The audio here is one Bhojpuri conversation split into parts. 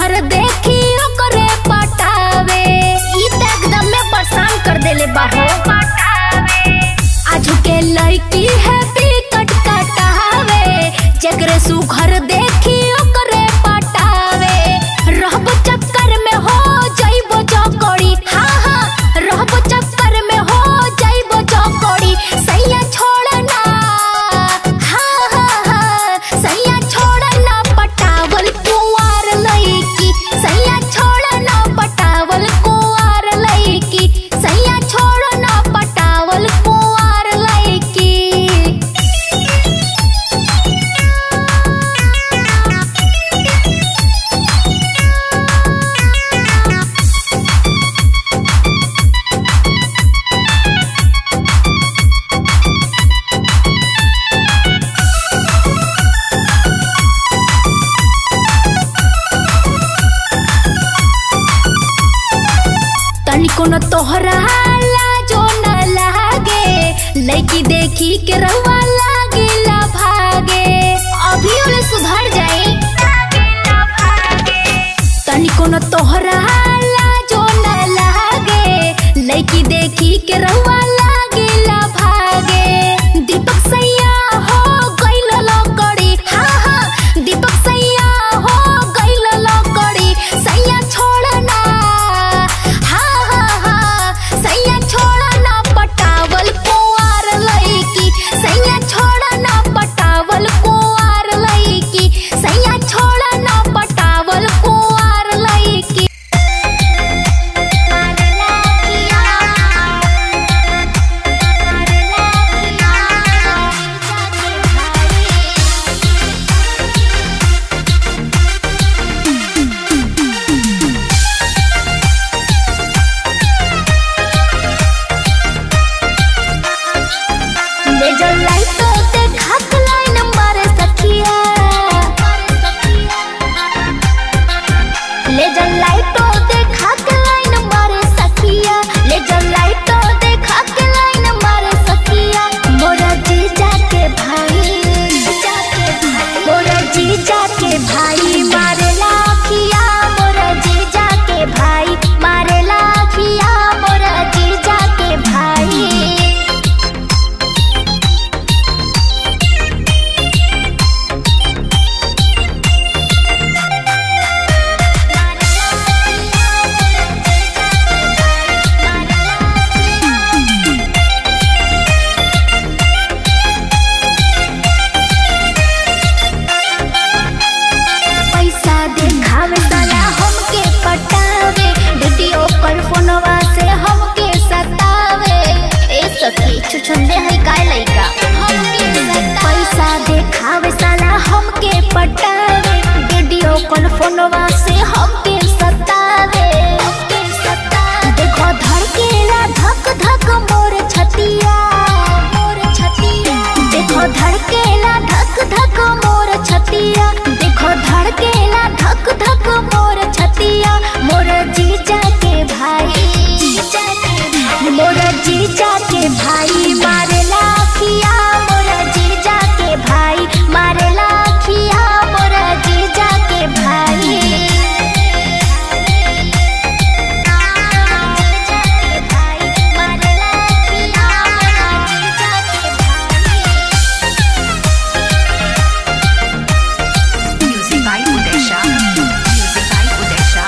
सुघर देखी ओकरे पटावे ई त एकदम में परेशान कर देले बाहो आजू के लड़की है टिकट कटावे जकरे सुघर देखी ओकरे पटावे रहब चक्कर में हो जाइबो चौकड़ी हाँ हाँ रहब चक्कर में हो जाइबो चौकड़ी सैया छोड़ना हाँ हाँ हाँ सैया छोड़ना पटावल कुंवार लईकी सैया छोड़ना पटावल कुंवार लईकी सैया छोड़ना पटावल कुंवार लईकी तनिको न तोहरा लाजो न लागे लड़की देखी के रहुआ लागिला भागे अभी ओले सुधर जाई तनिको न तोहरा लाजो न लागे लड़की देखी के रहुआ लागिला भागे दीपक सैया हो गइल लकड़ी हाँ हाँ दीपक सैया हो गइल लकड़ी सैया छोड़ना हाँ हाँ हाँ सैया छोड़ना पटावल कुंवार लईकी सैया छोड़ना पटावल कुंवार लईकी सैया छोड़ना पटावल कुंवार लईकी लेजर लाइटो देखा के लाइन मारे सखिया लेजर लाइटो देखा के लाइन मारे सखिया लेजर लाइटो देखा के लाइन मारे सखिया मोरा जीजा के भाई मोरा जीजा के भाई मारे लाखिया मोरा जीजा के भाई मारे लाखिया मोरा जीजा के भाई पैसा देखावे साला हमके पटावे वीडियो कॉल फोनवा से हमके सतावे ए सखी छुछुंदे है काय लइका पैसा देखावे साला हमके पटावे वीडियो कॉल फोनवा से हमके सतावे देखो धड़केला धक धक मोर छतिया मोर छतिया देखो धड़केला धक धक मोर छतिया देखो धड़केला धक धक मोर छतिया मोर जीजा के भाई मोर जीजा के भाई मारे लाखिया मोर जीजा के भाई मारे लाखिया मोर जीजा के भाई Music by Udesha. Music by Udesha.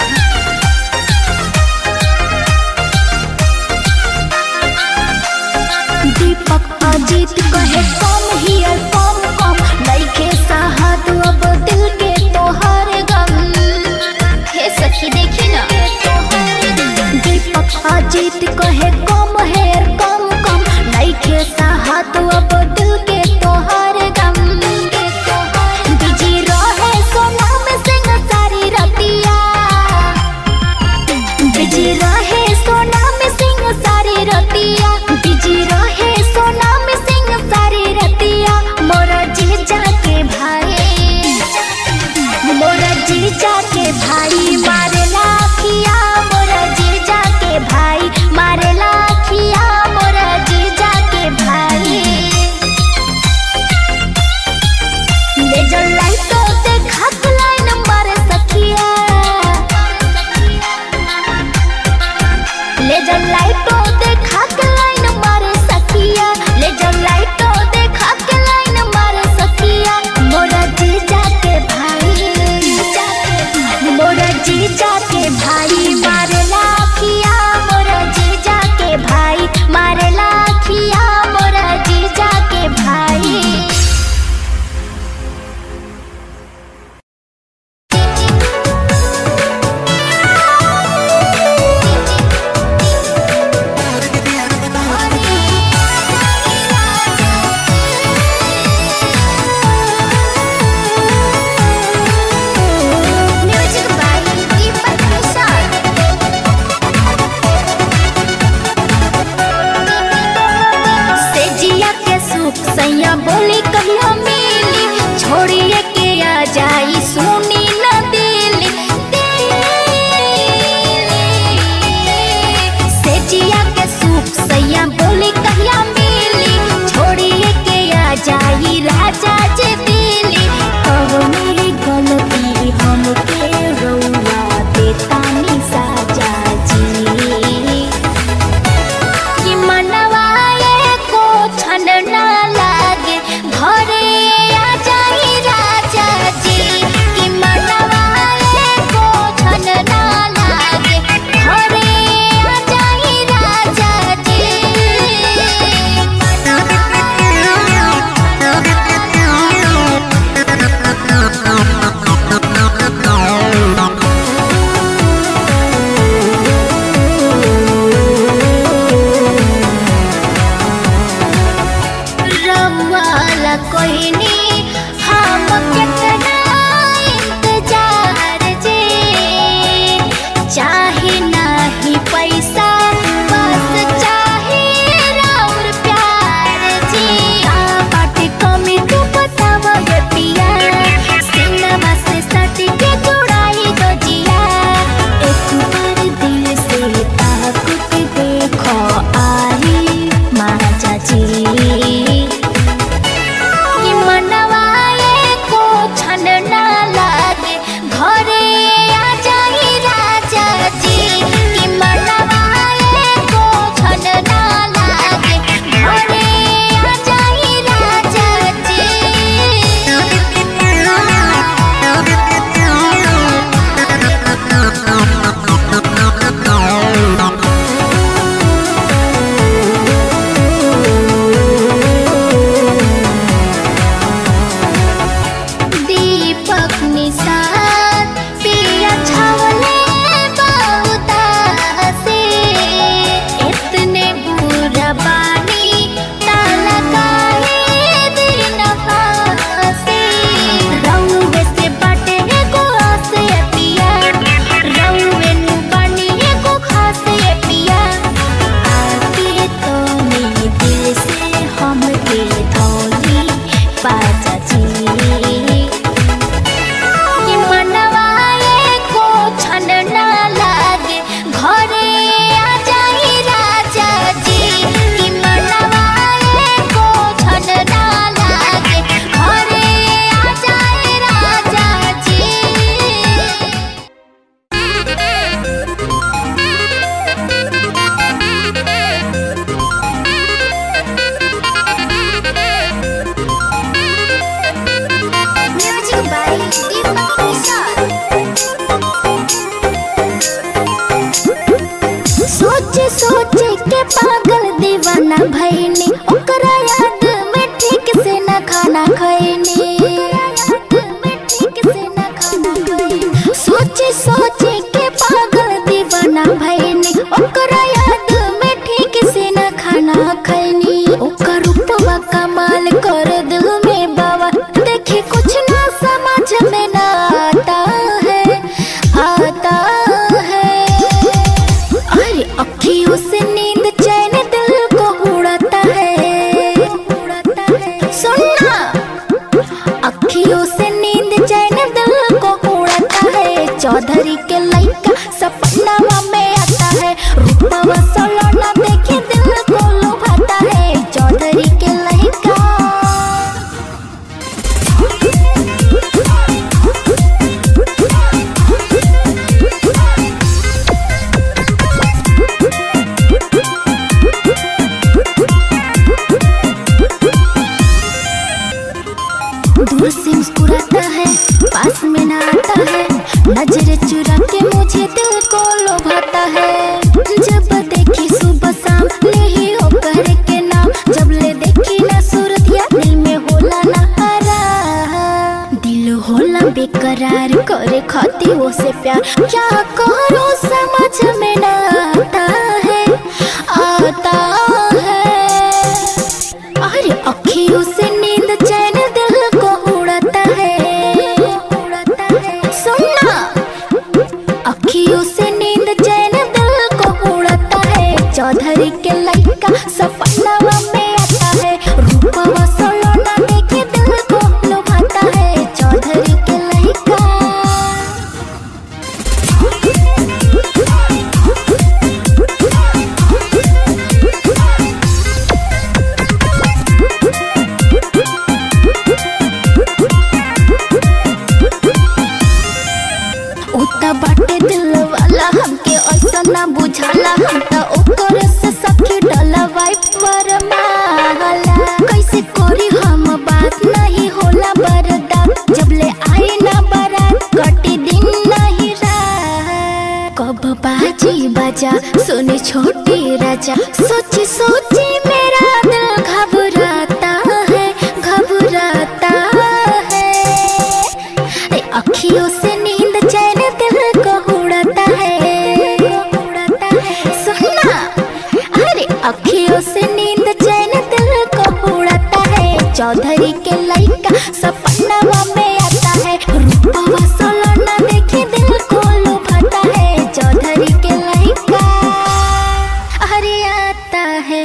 दीपक अजीत कहे कम हियर कम कम लइके साहत अब दिल के तोहर गम हे सखी देखी ना दीपक अजीत कहे कम हेर कम कम लइके साहत अब दिल के तोहर गम बिजी रहे सोना में सिंह सारी रतिया बिजी रहे सोना में सिंह सारी रतिया बिजी रहे सोना में सिंह सारी रतिया मोरा जीजा के भाई मोरा जीजा के भाई मारे लाखिया मोरा जीजा के भाई मारे लाखिया मोरा जीजा के भाई जीजा के भाई मारे लाखिया मोरा जीजा के भाई मारे लाखिया मोरा जीजा के भाई म्यूजिक बाय दीपक प्रसाद सेजिया के सुख सैया बोली कहिया मिली छोड़िए के आ जाई सुनी न दिली सेजिया के सुख सैया बोली कहिया मिली छोड़िए के आ जाई राजा जे दिली कहो मेरी गलती हमके रउआ देता नी साजा जी कि मनवाए को छन ना लागे घरे आ जाई राजा जी कि मनवाए को छन ना लागे घरे आ जाई राजा जी रवाला कोई नी हम कितना इंतजार जे चाहे नहीं पैसा बस चाहे राउर प्यार जी आ बाटे कमी तू बतावा ये पिया सिनेमा से सट के जुड़ाई दो जिया एक बार दिल से ताकुत देखो आई माजा जी कि मनवाए को छन ना लागे घरे आ जाई राजा जी कि मनवाए को छन ना लागे घरे आ जाई राजा दीपक निशान पिया छावले बहुता से इतने बुरा बानी ताला काहे दिन फासे रउवे से बाटे को आसे पिया रउवे नु बानी को खासे पिया आके तो मेरे दिल से हम के धोली पाजा जी कि मनवाए को छन ना लागे घरे आ जाई राजा जी कि मनवाए को छन ना लागे घरे आ जाई राजा जी म्यूजिक बाय दीपक प्रसाद सोचे सोचे के पागल दीवाना भईनी ओकरा याद में ठीक से न खाना खैनी सोचे सोचे के पागल दीवाना भईनी ओकरा याद में ठीक से न खाना खैनी ओकर रूपवा कमाल कर दिल में बाबा देखे कुछ ना समझ में ना आता है आता है अरे अखियों से नींद चैन दिल को उड़ाता है सुनना अखियों से नींद चैन दिल को उड़ाता है चौधरी के लइका सपना में आता है रूपवा सलोना देखे दिल को लुभाता है चौधरी के लइका दूर से मुस्कुराता है पास में ना आता है नजर चुरा के मुझे दिल को लोभाता है जब देखी सुबह शाम ले ही ओकर के नाम जब ले देखी ना सूरत या दिल में होला ना आराम दिल होला बेकरार करे खाती वो से प्यार क्या करो समझ में ना आता है आता है अरे अखियों से नींद चैन दिल को उड़ाता है उड़ाता है सुनना अखियों से नींद चैन दिल को उड़ाता है चौधरी के लड़का सपना में आता है रूपवा सोलोना देखे दिल को लुभाता है चौधरी के लड़का उता बाटे दिल वाला हमके ऐसा ना बुझाला हम त ओकर से सखी डला वाइफ पर माला कैसे करी हम बात नहीं होला बर्दाश्त जब ले आई ना बारात कटी दिन नहीं रात कब बाजी बजा सुनी छोटी राजा सोची सोची मेरा दिल घबराता है घबराता है ए, अखियों से नींद चैन दिल को उड़ाता है उड़ाता है सुनना अरे अखियों से नींद चैन दिल को उड़ाता है चौधरी के लड़का सपना में आता है रूपवा सोलना देखे दिल को लुभाता है चौधरी के लड़का अरे आता है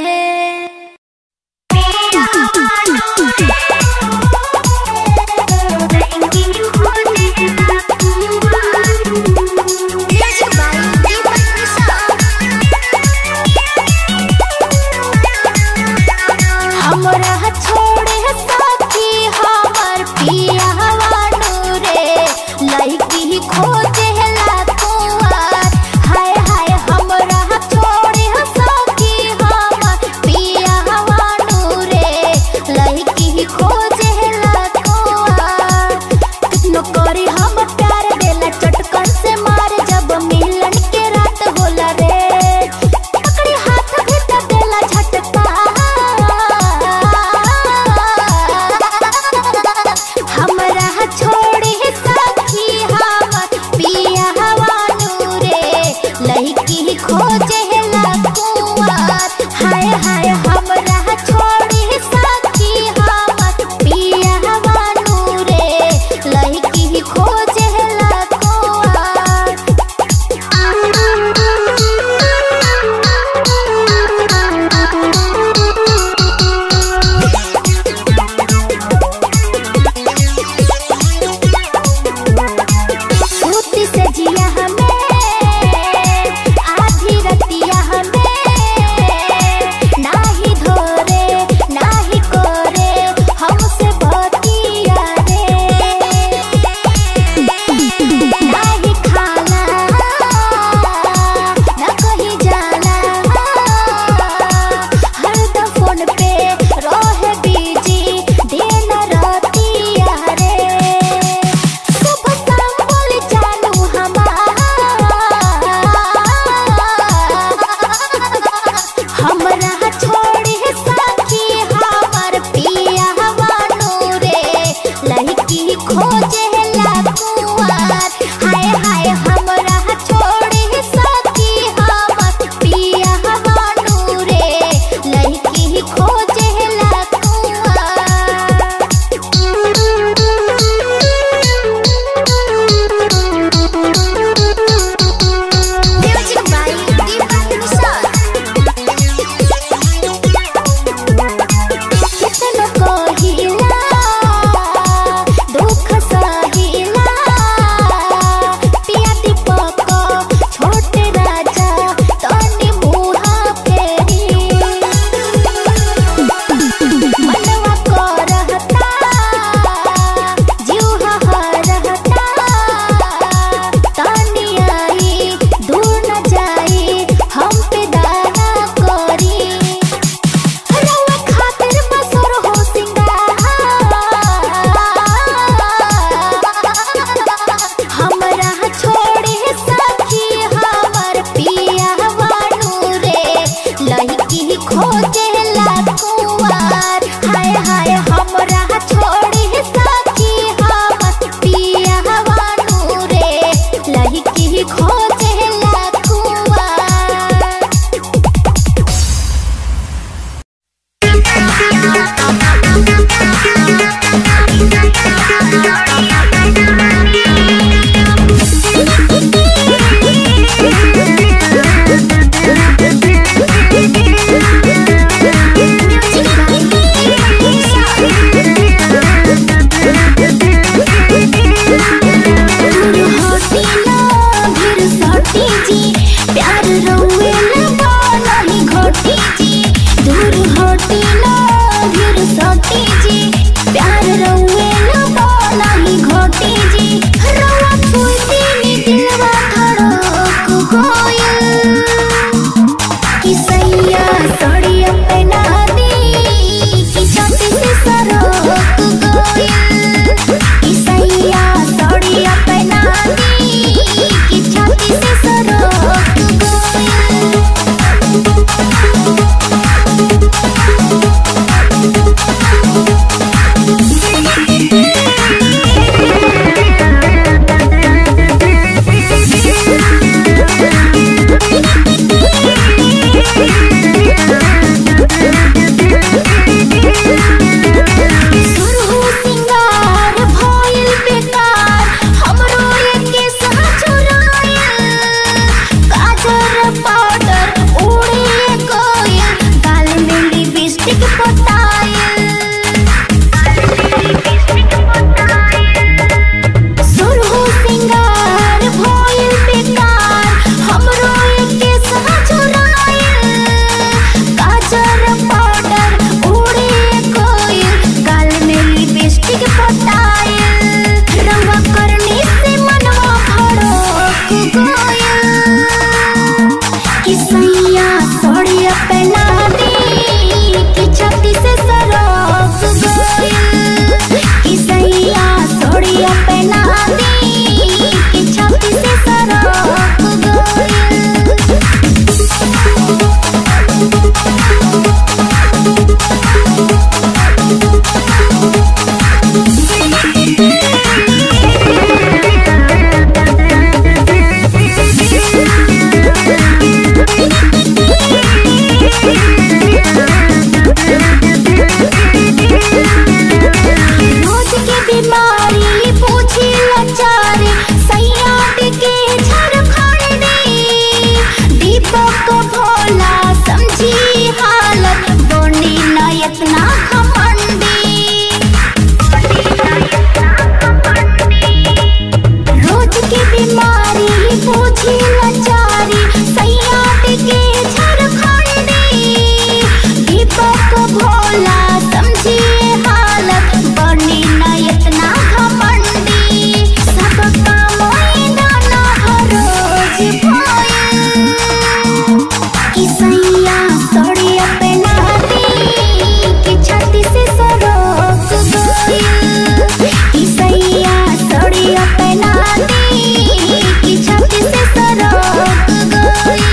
जी प्यार रउए न बनही घोटी जी दूर होटी न गिर सोटी जी प्यार रउए न बनही घोटी जी रउआ फूलती नी दिलवा धड़क गइल कि सैया सड़िया पहना दी कि छाती से सरक गइल कि सैया सड़िया पहना दी कि छाती से सरक गइल सुरहु सिंगार भइल बेकार हमरो एके सहा चुराइल काजर पाउडर उड़े गइल गाल में लिपस्टिक पोताइल सुरहु सिंगार भइल बेकार हमरो एके सहा चुराइल काजर पाउडर उड़े गइल गाल में लिपस्टिक पोताइल रंगवा करनी से मनवा भड़क गइल कि सैया सड़िया पहना दी कि छाती से सरक गइल कि सैया सड़िया पहना दी कि छाती से सरक गइल रोज के बीमारी पूछी लाचारी सैयाद के झारखंड दीपक भोला समझी हालत बोनी न इतना घमंडी रोज के बीमारी पूछी लाचारी सैयाद के झारखंडी दीपक भोला समझी हालत बनी न इतना घमंडी सब काम दाना हरोज भइल कि सैया सड़िया पहना दी कि छाती से सरक गइल कि सैया सड़िया पहना दी कि छाती से सरक गइल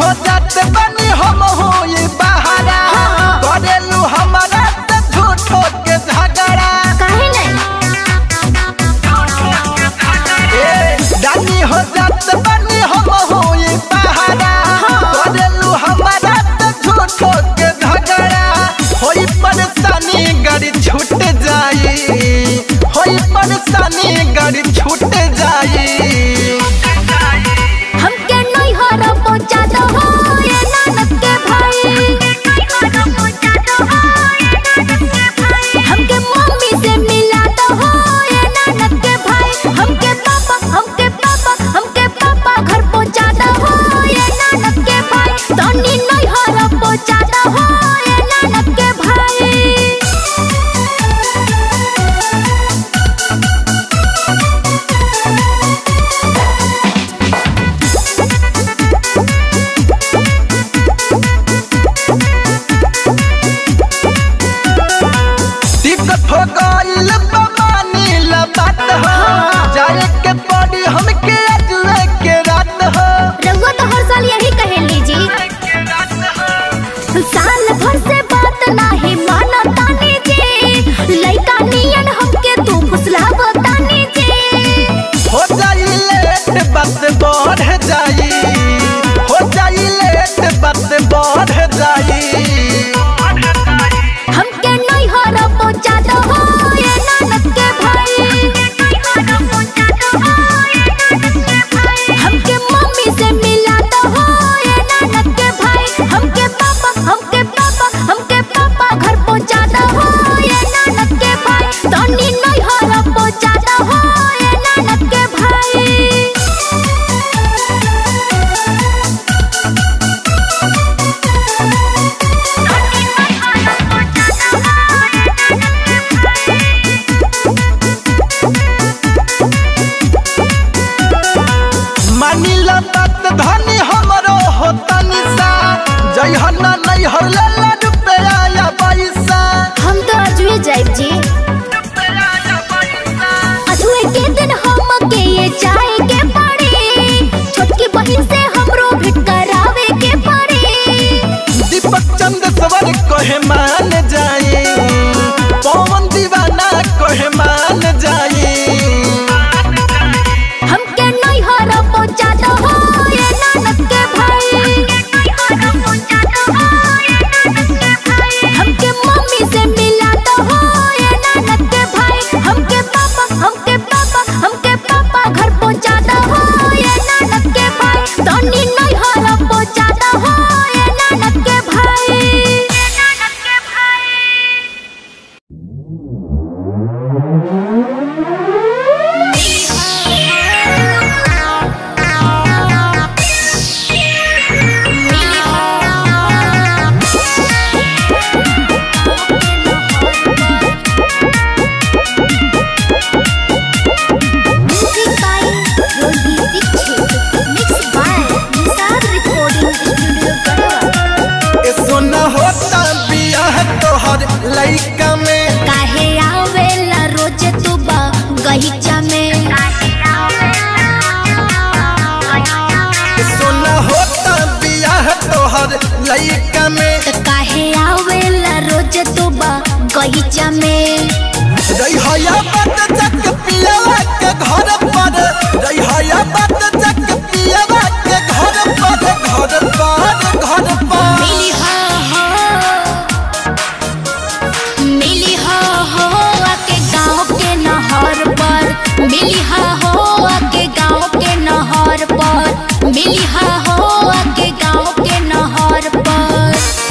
हो जात बनी हम हो ये बहारा करेलू हमारा से झूठो के झगड़ा काहे नहीं ए, रानी हो जात बनी हम हो ये बहारा करेलू हमारा से झूठो के झगड़ा होई परेशानी गाड़ी छूट जाई होई परेशानी गाड़ी छूट जाई हमके नहीं हरा पहुंचा दो हो ये नानक के भाई हमके मम्मी से मिला दो हो ये नानक के भाई हमके पापा हमके पापा हमके पापा घर पहुंचा दो हो ये नानक के भाई तनी नहीं हरा पहुंचा दो हो ये नानक के भाई दिक्कत हो गइल बमानी ला बात हो जाए के पड़ी हमके अजले के रात हो रघुआ तो हर साल यही कहेली जी साल भर से बात नाही माना तानी जी लइका नियन हमके तू फुसलाव तानी जी हो जाई लेट बात बढ़ जाई हो जाई लेट बात बढ़ जाई हमके नहीं हरा पहुंचा दो हो ये नानक के भाई हमके मम्मी से मिला दो हो ये नानक के भाई हमके पापा हमके पापा हमके पापा घर पहुंचा दो हो ये नानक के भाई तनी नहीं हरा पहुंचा दो हो ये नानक के भाई मानी ला बात धनी हमरो हो तनी सा जय हन्ना नहीं हर ला ला रुपया या पैसा हम तो अजुए जाइब जी अजुए के दिन हम के ये चाय के पड़ी छोटकी बहन से हमरो भेंट करावे के पड़ी दीपक चंद सवर कहे मान जाए पवन दीवाना कहे मान जाए हमके नहीं हरा पहुंचा दो हो ये नानक के भाई हमके मम्मी से मिला दो हो ये नानक के भाई हमके पापा हमके पापा हमके पापा घर पहुंचा दो हो ये नानक के भाई तनी नहीं हरा पहुंचा दो हो ये नानक के भाई नानक के भाई Music by Yogi Dixit. Mixed by Nisar Recording Studio, Gadwa. ए सोना होता बियाह तोहर लइका में काहे आवेला रोज तू गहिचा में ए सोना होता बियाह तोहर लइका में त काहे आवेला रोज तू गहिचा में रहिया बात जक पियावा के घर पर रहिया बात जक पियावा के घर पर घर पर घर पर मिली हो हो मिली हो हो आके गाँव के नहर पर मिली हो हो आके गाँव के नहर पर मिली हो हो आके गाँव के नहर पर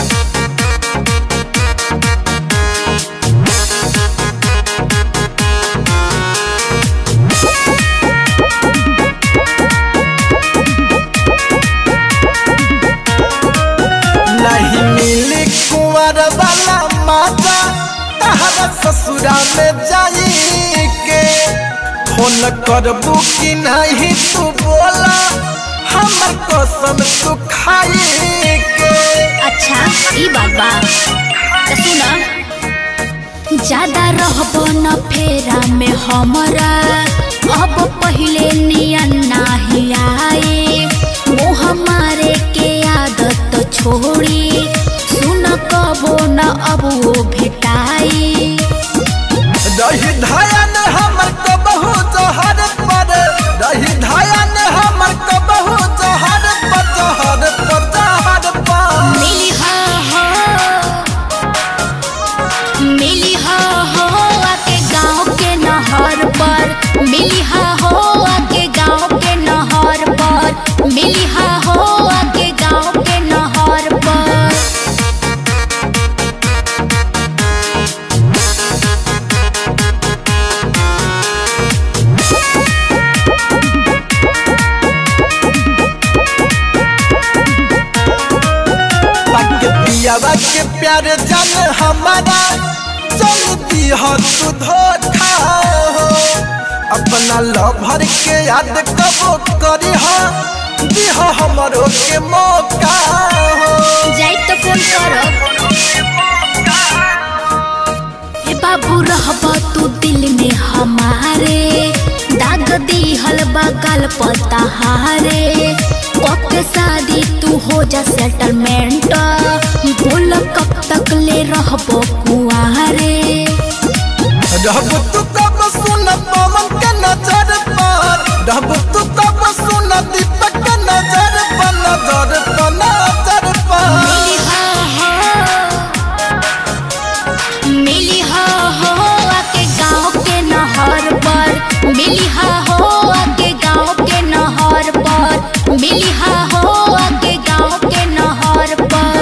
नहीं मिली कुंवर वाला माता तहरा ससुरा में जाई के फोन करबू कि नहीं तू बोला हमर कसम तू खाई के अच्छा ई बात बा त सुना ज्यादा रहबो न फेरा में हमरा अब पहिले नियन नाही आए वो हमारे के याद दिलवा के प्यार जान हमारा चल दिह तू धोखा हो अपना लभर के याद कबो करी हो दिह हमरो के मौका हो जाई तो फोन करो ए बाबू रहबा तू दिल में हमारे दाग दिहल बगल पतहारे ओके शादी तू हो जा सेटलमेंट बोल कब तक ले रहबो कुआरे रहब तू कब सुन पवन के नजर पर रहब तू कब सुन दीपक के नजर पर नजर पर नजर पर मिली हो हो मिली हो हो आके गाँव के नहर पर मिली हा हो आके गाँव के नहर पर मिली हा हो आके गाँव के नहर पर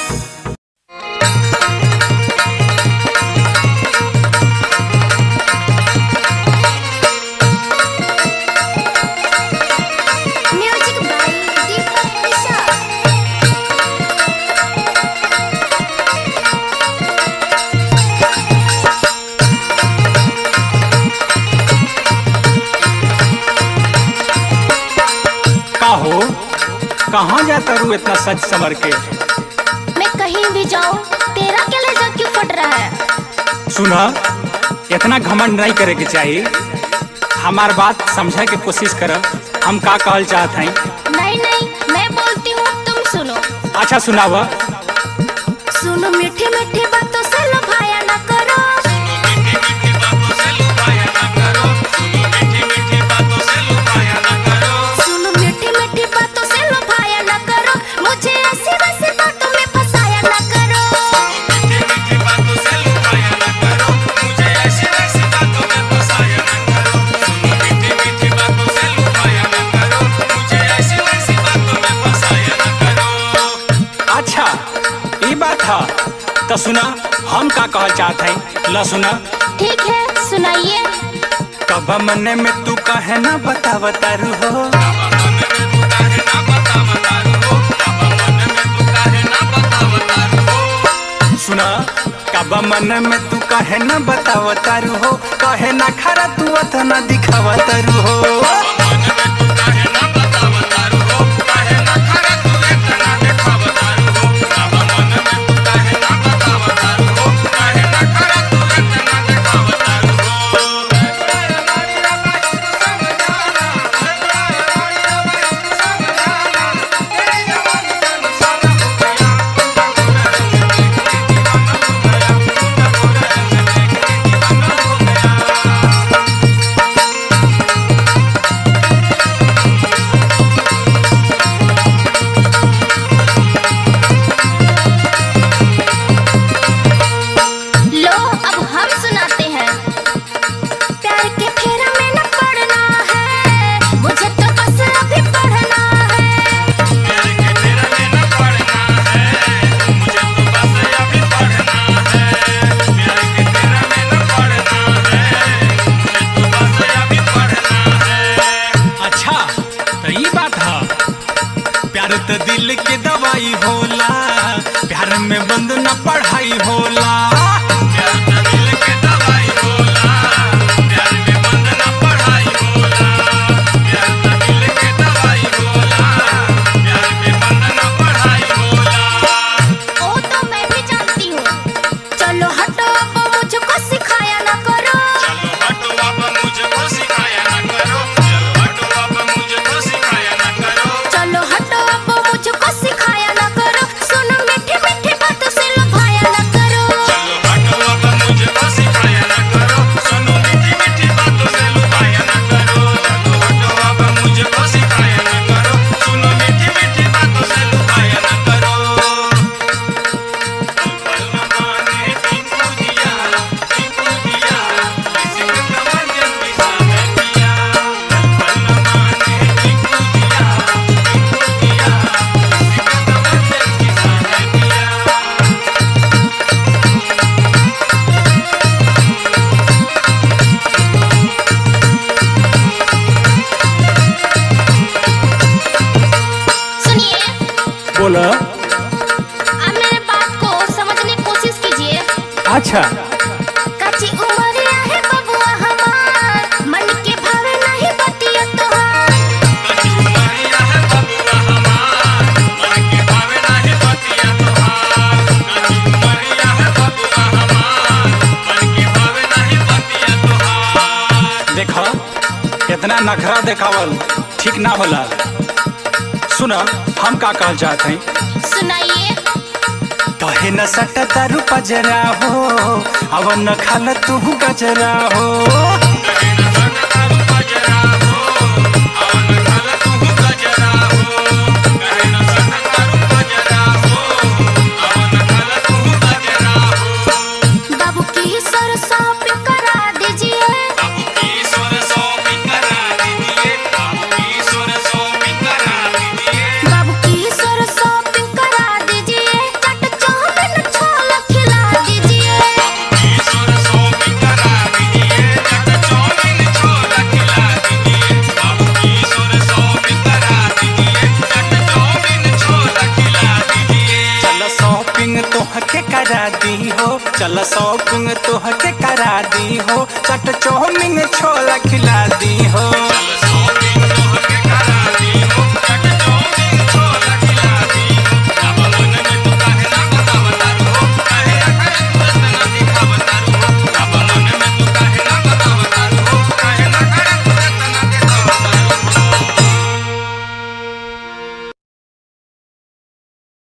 म्यूजिक बाय दीपक निशा का हो कहाँ जाता रू इतना सच समर के मैं कहीं भी जाऊं तेरा क्या लहजा क्यों फट रहा है सुना इतना घमंड नहीं करे के चाहिए हमार बात समझे के कोशिश कर हम का कहल चाहत हई नहीं नहीं मैं बोलती हूँ तुम सुनो अच्छा सुनावा सुनो मीठी मीठी बातों से लुभाया न करो सुनो मीठी मीठी बातों से लुभाया न करो मुझे ऐसी वैसी बातों में फंसाया न करो अच्छा ये बात है तो सुना हम का कहल चाहत हई ल सुना ठीक है सुनाइए कब मने में तू कहे ना बतावता रू हो सुना कब मन में तू कहे ना बतावता रू हो कहे ना खरा तू अतना दिखावता रू हो लो अब हम सुनाते हैं प्यार के फेरा में न पड़ना है मुझे तो बस अभी पढ़ना है अच्छा तो ये बात है प्यार तो दिल के दवाई होला प्यार में बंद न पढ़ाई होला ओ तो मैं भी जानती हूँ चलो हटो अब मुझको सिखाया न करो चलो हटो अब मुझको सिखाया न करो सुनो मीठी मीठी बातों से लुभाया न करो सुनिए बोलो अब मेरे बात को अच्छा काची उमरिया है बबुआ हमार मन के भावे नहीं बतिया तोहार देखो इतना नखरा देखावल ठीक ना होला सुन हम का कहल चाहते हैं सुनाइए कहे न सट तारू पजरा हो अब न खाल तू गजरा हो बाबू की सरसों पे करा दीजिए बाबू की सरसों पे करा दीजिए चट चावल छोला खिला दीजिए चल शॉपिंग तोहके करा दी हो चल शॉपिंग तोहके करा दी हो चट चौमिन छोला खिला दी हो